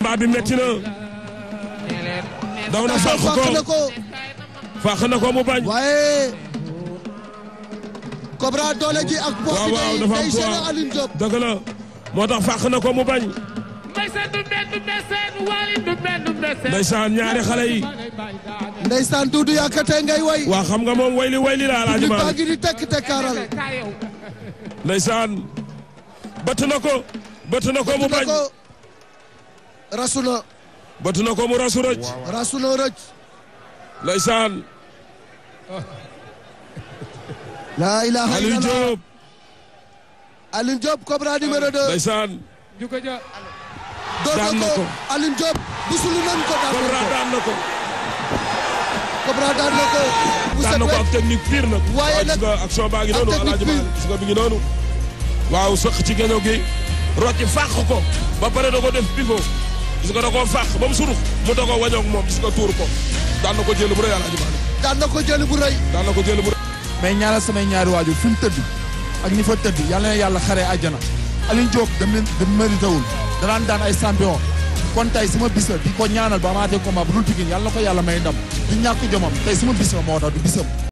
combat bi metti na daw na fàq fàq na ko ko fàq na ko mu bañ waaye Cobra doole ji ak poids waaw bi waaw day dafa am day gêné poids Aline Diop dëgg la moo tax fàq na ko mu bañ Mbese du benn mbese wali du benn mbese. ndeysaan ñaari xale yi ndeysaan Doudou Yakate ngay way waa xam nga moom wayli wayli la alaaji li baa Maalik ngi di tekk tekkaaral ndeysaan bëtt na ko bëtt na ko mu na bañ ko rasu na bëtt na ko mu rasu rëcc rasu na rëcc ndeysaan laa ilaha Aliou illallah Diop Aline Diop Cobra numéro 2 ndeysaan Juko ja. door daan na na ko ko. Aline Diop busulu nan ko daan Cobra na ko daan na ko Cobra daan na ko bu daan set na ko wecc ak technique pire nag Waaye waaw gis nag nga action baa ngi ak noonu technique alaaji pire. Maalik gis nga mi ngi noonu waaw sëq ci génnaw gi rocci fàq ko ba pare da ko def pivot gis nga da koo fàq ba mu surux mu da ko wañoog moom gis nga tuur ko daan na ko jël bu rëy alaaji Maalik daan na ko jëli bu rëy daan na ko jël bu rëy mais ñaanal samay ñaari waajur fi mu tëdd ak ñi fa tëdd yàlla na yàlla xaree àjjana Aline Diop da da mérité wul danaan daan ay champion kon tey sama bis la di ko ñaanal ba amaatee combat bu dul Pikine yàlla na ko yàlla may ndam du ñàkk jomam tey sama bis la moo tax du bisam